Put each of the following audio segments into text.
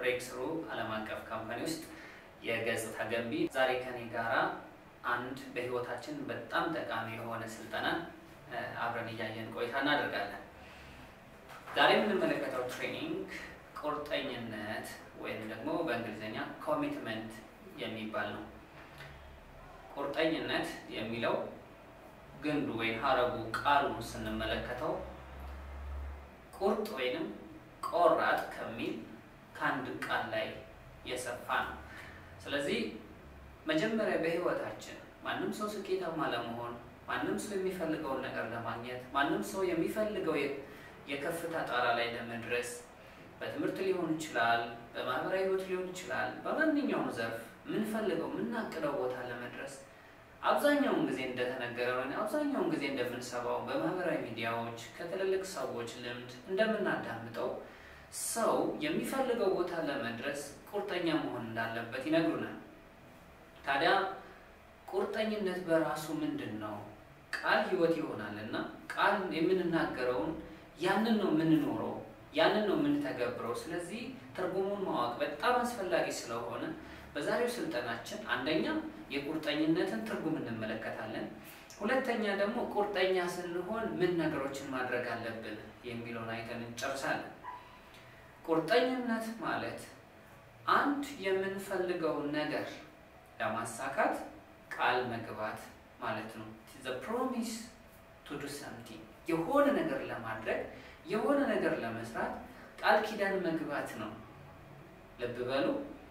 ብሬክስሩ ዓለም አቀፍ ካምፓኒ ውስጥ የገጽታ ገንቢ። ዛሬ ከኔ ጋራ አንድ በህይወታችን በጣም ጠቃሚ የሆነ ስልጠና አብረን እያየን ቆይታ እናደርጋለን። ዛሬ የምንመለከተው ትሬኒንግ ቁርጠኝነት ወይም ደግሞ በእንግሊዝኛ ኮሚትመንት የሚባል ነው። ቁርጠኝነት የሚለው ግንዱ ወይም ሀረጉ ቃሉን ስንመለከተው ቁርጥ ወይንም ቆራጥ ከሚል ከአንድ ቃል ላይ የሰፋ ነው። ስለዚህ መጀመሪያ በህይወታችን ማንም ሰው ስኬታማ ለመሆን ማንም ሰው የሚፈልገውን ነገር ለማግኘት ማንም ሰው የሚፈልገው የከፍታ ጣራ ላይ ለመድረስ በትምህርት ሊሆን ይችላል፣ በማህበራዊ ህይወት ሊሆን ይችላል፣ በማንኛውም ዘርፍ የምንፈልገው የምናቅደው ቦታ ለመድረስ አብዛኛውን ጊዜ እንደተነገረው አብዛኛውን ጊዜ እንደምንሰማው በማህበራዊ ሚዲያዎች ከትልልቅ ሰዎች ልምድ እንደምናዳምጠው ሰው የሚፈልገው ቦታ ለመድረስ ቁርጠኛ መሆን እንዳለበት ይነግሩናል። ታዲያ ቁርጠኝነት በራሱ ምንድን ነው? ቃል ህይወት ይሆናል እና ቃል የምንናገረውን ያንን ነው የምንኖረው፣ ያንን ነው የምንተገብረው። ስለዚህ ትርጉሙን ማወቅ በጣም አስፈላጊ ስለሆነ በዛሬው ስልጠናችን አንደኛ የቁርጠኝነትን ትርጉም እንመለከታለን። ሁለተኛ ደግሞ ቁርጠኛ ስንሆን ምን ነገሮችን ማድረግ አለብን የሚለውን አይተን እንጨርሳለን። ቁርጠኝነት ማለት አንድ የምንፈልገውን ነገር ለማሳካት ቃል መግባት ማለት ነው። ዘ ፕሮሚስ ቱ ዱ ሰምቲንግ የሆነ ነገር ለማድረግ የሆነ ነገር ለመስራት ቃል ኪዳን መግባት ነው። ልብ በሉ።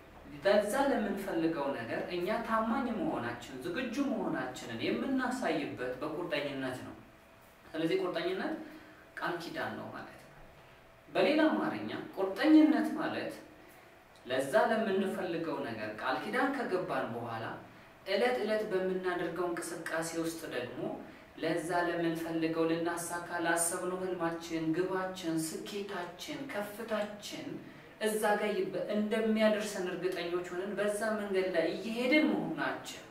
በዛ ለምንፈልገው ነገር እኛ ታማኝ መሆናችን ዝግጁ መሆናችንን የምናሳይበት በቁርጠኝነት ነው። ስለዚህ ቁርጠኝነት ቃል ኪዳን ነው ማለት ነው። በሌላ አማርኛ ቁርጠኝነት ማለት ለዛ ለምንፈልገው ነገር ቃል ኪዳን ከገባን በኋላ እለት እለት በምናደርገው እንቅስቃሴ ውስጥ ደግሞ ለዛ ለምንፈልገው ልናሳካ ላሰብነው ህልማችን፣ ግባችን፣ ስኬታችን፣ ከፍታችን እዛ ጋር እንደሚያደርሰን እርግጠኞች ሆነን በዛ መንገድ ላይ እየሄድን መሆናችን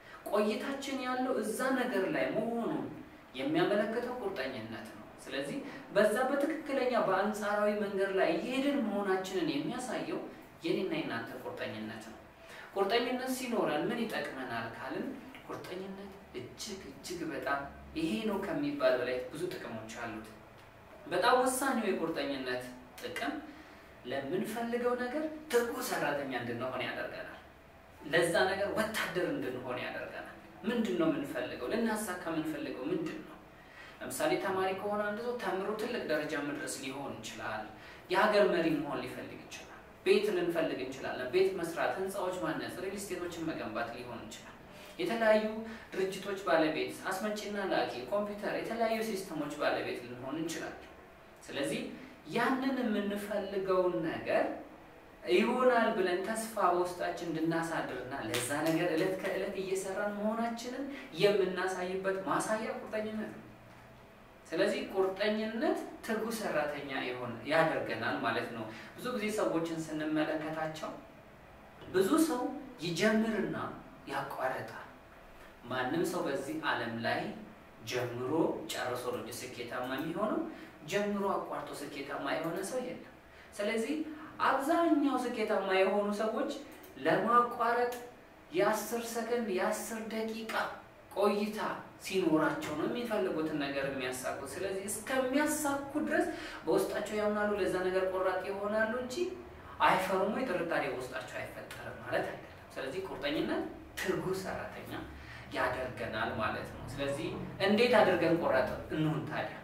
ቆይታችን ያለው እዛ ነገር ላይ መሆኑን የሚያመለክተው ቁርጠኝነት ነው። ስለዚህ በዛ በትክክለኛ በአንጻራዊ መንገድ ላይ እየሄድን መሆናችንን የሚያሳየው የኔና የናንተ ቁርጠኝነት ነው። ቁርጠኝነት ሲኖረን ምን ይጠቅመናል ካልን ቁርጠኝነት እጅግ እጅግ በጣም ይሄ ነው ከሚባል በላይ ብዙ ጥቅሞች አሉት። በጣም ወሳኙ የቁርጠኝነት ጥቅም ለምንፈልገው ነገር ትጉ ሰራተኛ እንድንሆን ያደርገናል። ለዛ ነገር ወታደር እንድንሆን ያደርገናል። ምንድን ነው የምንፈልገው? ልናሳካ የምንፈልገው ምንድን ነው? ለምሳሌ ተማሪ ከሆነ አንድ ሰው ተምሮ ትልቅ ደረጃ መድረስ ሊሆን ይችላል። የሀገር መሪ መሆን ሊፈልግ ይችላል። ቤት ልንፈልግ እንችላለን። ቤት መስራት፣ ህንፃዎች ማነጽ፣ ሪል ስቴቶችን መገንባት ሊሆን ይችላል። የተለያዩ ድርጅቶች ባለቤት፣ አስመጪና ላኪ፣ ኮምፒውተር፣ የተለያዩ ሲስተሞች ባለቤት ልንሆን እንችላለን። ስለዚህ ያንን የምንፈልገውን ነገር ይሆናል ብለን ተስፋ በውስጣችን እንድናሳድርና ለዛ ነገር እለት ከእለት እየሰራን መሆናችንን የምናሳይበት ማሳያ ቁርጠኝነት ነው። ስለዚህ ቁርጠኝነት ትጉ ሰራተኛ የሆነ ያደርገናል ማለት ነው። ብዙ ጊዜ ሰዎችን ስንመለከታቸው ብዙ ሰው ይጀምርና ያቋረጣል። ማንም ሰው በዚህ ዓለም ላይ ጀምሮ ጨርሶ ነው ስኬታማ የሚሆነው። ጀምሮ አቋርጦ ስኬታማ የሆነ ሰው የለም። ስለዚህ አብዛኛው ስኬታማ የሆኑ ሰዎች ለማቋረጥ የአስር ሰከንድ የአስር ደቂቃ ቆይታ ሲኖራቸው ነው የሚፈልጉትን ነገር የሚያሳኩት። ስለዚህ እስከሚያሳኩ ድረስ በውስጣቸው ያምናሉ፣ ለዛ ነገር ቆራጥ ይሆናሉ እንጂ አይፈሩም ወይ ጥርጣሬ በውስጣቸው አይፈጠርም ማለት አይደለም። ስለዚህ ቁርጠኝነት ትጉ ሰራተኛ ያደርገናል ማለት ነው። ስለዚህ እንዴት አድርገን ቆራጥ እንሁን ታዲያ?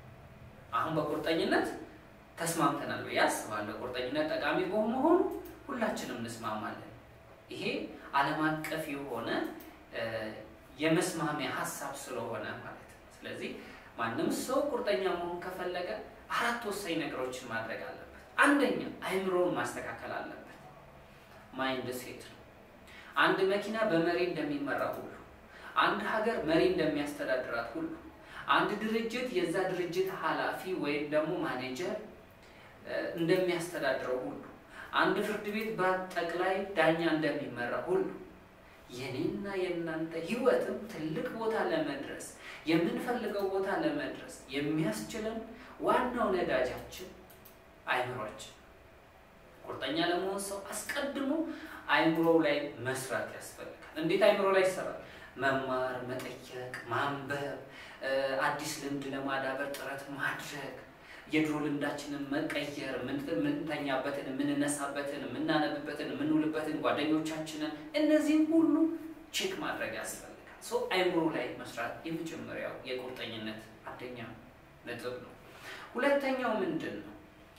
አሁን በቁርጠኝነት ተስማምተናል ብዬ አስባለሁ። ቁርጠኝነት ጠቃሚ በመሆኑ ሁላችንም እንስማማለን። ይሄ ዓለም አቀፍ የሆነ የመስማሚያ ሀሳብ ስለሆነ ማለት ነው። ስለዚህ ማንም ሰው ቁርጠኛ መሆን ከፈለገ አራት ወሳኝ ነገሮችን ማድረግ አለበት። አንደኛ አይምሮውን ማስተካከል አለበት። ማይንድ ሴት ነው። አንድ መኪና በመሪ እንደሚመራ ሁሉ፣ አንድ ሀገር መሪ እንደሚያስተዳድራት ሁሉ፣ አንድ ድርጅት የዛ ድርጅት ኃላፊ ወይም ደግሞ ማኔጀር እንደሚያስተዳድረው ሁሉ፣ አንድ ፍርድ ቤት በጠቅላይ ዳኛ እንደሚመራ ሁሉ የኔና የእናንተ ህይወትም ትልቅ ቦታ ለመድረስ የምንፈልገው ቦታ ለመድረስ የሚያስችለን ዋናው ነዳጃችን አይምሯችን ቁርጠኛ ለመሆን ሰው አስቀድሞ አይምሮ ላይ መስራት ያስፈልጋል። እንዴት አይምሮ ላይ ይሰራል? መማር፣ መጠየቅ፣ ማንበብ፣ አዲስ ልምድ ለማዳበር ጥረት ማድረግ፣ የድሮ ልምዳችንን መቀየር፣ የምንተኛበትን፣ የምንነሳበትን፣ የምናነብበትን፣ የምንውልበትን ጓደኞቻችንን እነዚህም ሁሉ ቼክ ማድረግ ያስፈልጋል። ሶ አይምሮ ላይ መስራት የመጀመሪያው የቁርጠኝነት አንደኛ ነጥብ ነው። ሁለተኛው ምንድን ነው?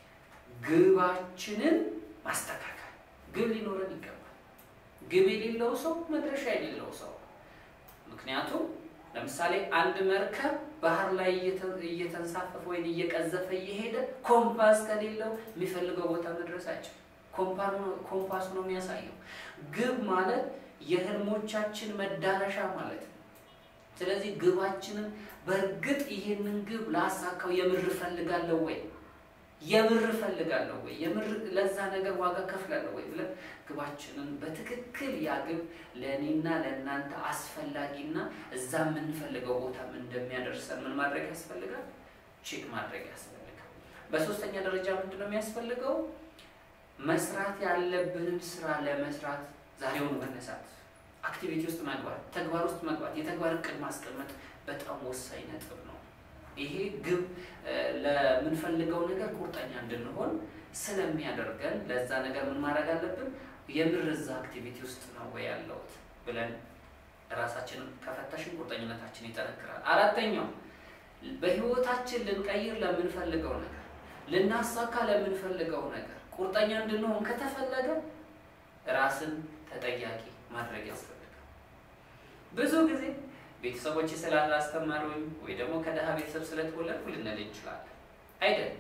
ግባችንን ማስተካከል። ግብ ሊኖረን ይገባል። ግብ የሌለው ሰው መድረሻ የሌለው ሰው ምክንያቱም ለምሳሌ አንድ መርከብ ባህር ላይ እየተንሳፈፈ ወይም እየቀዘፈ እየሄደ ኮምፓስ ከሌለው የሚፈልገው ቦታ መድረስ አይችልም። ኮምፓሱ ነው የሚያሳየው። ግብ ማለት የህልሞቻችን መዳረሻ ማለት ነው። ስለዚህ ግባችንን በእርግጥ ይህንን ግብ ላሳካው የምር እፈልጋለሁ ወይ የምር እፈልጋለሁ ወይ የምር ለዛ ነገር ዋጋ ከፍላለሁ ወይ ብለን ግባችንን በትክክል ያ ግብ ለእኔና ለእናንተ አስፈላጊና እዛ የምንፈልገው ቦታ እንደሚያደርሰን ምን ማድረግ ያስፈልጋል? ቼክ ማድረግ ያስፈልጋል። በሶስተኛ ደረጃ ምንድን ነው የሚያስፈልገው? መስራት ያለብንን ስራ ለመስራት ዛሬውን መነሳት፣ አክቲቪቲ ውስጥ መግባት፣ ተግባር ውስጥ መግባት፣ የተግባር እቅድ ማስቀመጥ በጣም ወሳኝ ነጥብ ነው። ይሄ ግብ ለምንፈልገው ነገር ቁርጠኛ እንድንሆን ስለሚያደርገን ለዛ ነገር ምን ማድረግ አለብን? የምር እዛ አክቲቪቲ ውስጥ ነው ወይ ያለሁት ብለን ራሳችንን ከፈተሽን ቁርጠኝነታችን ይጠነክራል። አራተኛው በህይወታችን ልንቀይር ለምንፈልገው ነገር ልናሳካ ለምንፈልገው ነገር ቁርጠኛ እንድንሆን ከተፈለገ ራስን ተጠያቂ ማድረግ ያስፈልጋል። ብዙ ጊዜ ቤተሰቦች ስላላስተማሩኝ ወይ ደግሞ ከድሃ ቤተሰብ ስለተወለድኩ ልንል እንችላለን። አይደለም።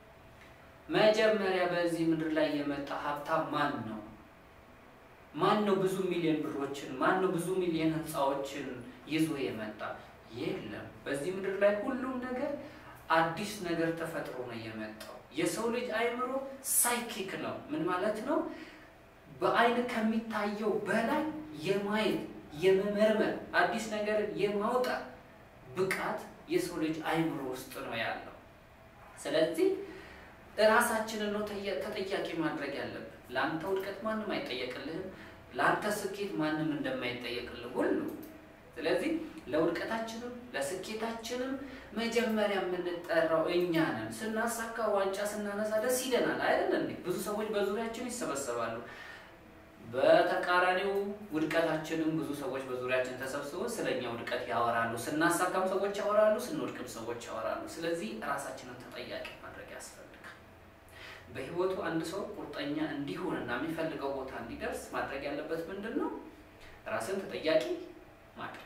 መጀመሪያ በዚህ ምድር ላይ የመጣ ሀብታም ማን ነው? ማን ነው ብዙ ሚሊዮን ብሮችን ማን ነው ብዙ ሚሊዮን ህንፃዎችን ይዞ የመጣ? የለም። በዚህ ምድር ላይ ሁሉም ነገር አዲስ ነገር ተፈጥሮ ነው የመጣው። የሰው ልጅ አይምሮ ሳይኪክ ነው። ምን ማለት ነው? በአይን ከሚታየው በላይ የማየት የመመርመር አዲስ ነገርን የማውጣት ብቃት የሰው ልጅ አይምሮ ውስጥ ነው ያለው። ስለዚህ እራሳችንን ነው ተጠያቂ ማድረግ ያለብን። ለአንተ ውድቀት ማንም አይጠየቅልህም፣ ለአንተ ስኬት ማንም እንደማይጠየቅልህ ሁሉ። ስለዚህ ለውድቀታችንም ለስኬታችንም መጀመሪያ የምንጠራው እኛ ነን። ስናሳካ ዋንጫ ስናነሳ ደስ ይለናል አይደል እንዴ? ብዙ ሰዎች በዙሪያችን ይሰበሰባሉ። በተቃራኒው ውድቀታችንም ብዙ ሰዎች በዙሪያችን ተሰብስበው ስለኛ ውድቀት ያወራሉ። ስናሳካም ሰዎች ያወራሉ፣ ስንወድቅም ሰዎች ያወራሉ። ስለዚህ ራሳችንን ተጠያቂ ማድረግ ያስፈልጋል። በህይወቱ አንድ ሰው ቁርጠኛ እንዲሆንና የሚፈልገው ቦታ እንዲደርስ ማድረግ ያለበት ምንድን ነው? ራስን ተጠያቂ ማድረግ።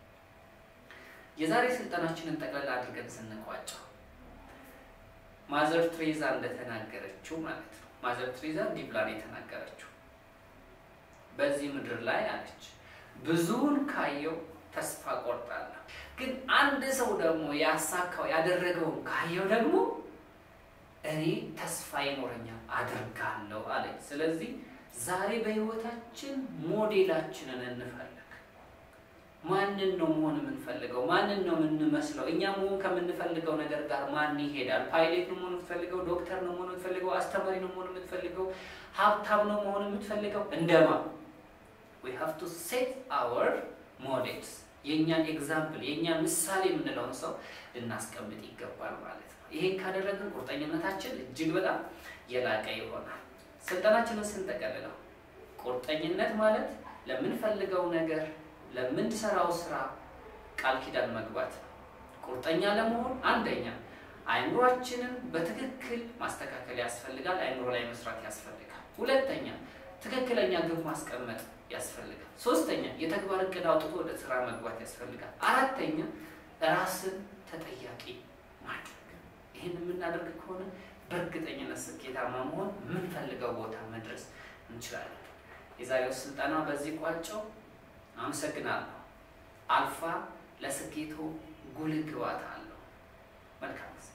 የዛሬ ስልጠናችንን ጠቅላላ አድርገን ስንቋጨው ማዘር ትሬዛ እንደተናገረችው ማለት ነው። ማዘር ትሬዛ እንዲህ ብላ ነው የተናገረችው በዚህ ምድር ላይ አለች፣ ብዙውን ካየው ተስፋ ቆርጣለሁ፣ ግን አንድ ሰው ደግሞ ያሳካው ያደረገውን ካየው ደግሞ እኔ ተስፋ ይኖረኛል አደርጋለሁ አለች። ስለዚህ ዛሬ በህይወታችን ሞዴላችንን እንፈልግ። ማንን ነው መሆን የምንፈልገው? ማንን ነው የምንመስለው? እኛ መሆን ከምንፈልገው ነገር ጋር ማን ይሄዳል? ፓይሌት ነው መሆን የምትፈልገው? ዶክተር ነው መሆን የምትፈልገው? አስተማሪ ነው መሆን የምትፈልገው? ሀብታም ነው መሆን የምትፈልገው? እንደማ we have to set our models የእኛን ኤግዛምፕል የእኛን ምሳሌ የምንለውን ሰው ልናስቀምጥ ይገባል ማለት ነው። ይሄን ካደረግን ቁርጠኝነታችን እጅግ በጣም የላቀ ይሆናል። ስልጠናችንን ስንጠቀልለው ቁርጠኝነት ማለት ለምንፈልገው ነገር ለምንሰራው ስራ ቃል ኪዳን መግባት ነው። ቁርጠኛ ለመሆን አንደኛ አይምሯችንን በትክክል ማስተካከል ያስፈልጋል። አይምሮ ላይ መስራት ያስፈልጋል። ሁለተኛ ትክክለኛ ግብ ማስቀመጥ ያስፈልጋል። ሶስተኛ የተግባር እቅድ አውጥቶ ወደ ስራ መግባት ያስፈልጋል። አራተኛ ራስን ተጠያቂ ማድረግ። ይህን የምናደርግ ከሆነ በእርግጠኝነት ስኬታማ መሆን የምንፈልገው ቦታ መድረስ እንችላለን። የዛሬው ስልጠና በዚህ ቋጨው። አመሰግናለሁ። አልፋ ለስኬቱ ጉልህ ግባት አለው። መልካም